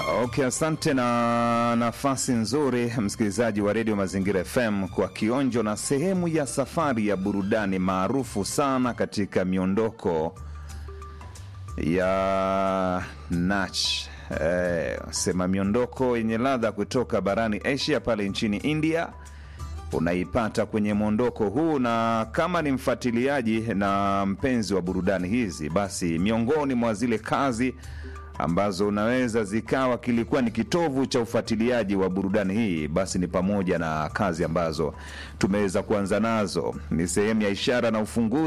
Okay, asante na nafasi nzuri msikilizaji wa redio Mazingira FM kwa kionjo na sehemu ya safari ya burudani maarufu sana katika miondoko ya nach eh, sema miondoko yenye ladha kutoka barani Asia pale nchini India unaipata kwenye mwondoko huu, na kama ni mfuatiliaji na mpenzi wa burudani hizi, basi miongoni mwa zile kazi ambazo unaweza zikawa kilikuwa ni kitovu cha ufuatiliaji wa burudani hii, basi ni pamoja na kazi ambazo tumeweza kuanza nazo, ni sehemu ya ishara na ufunguzi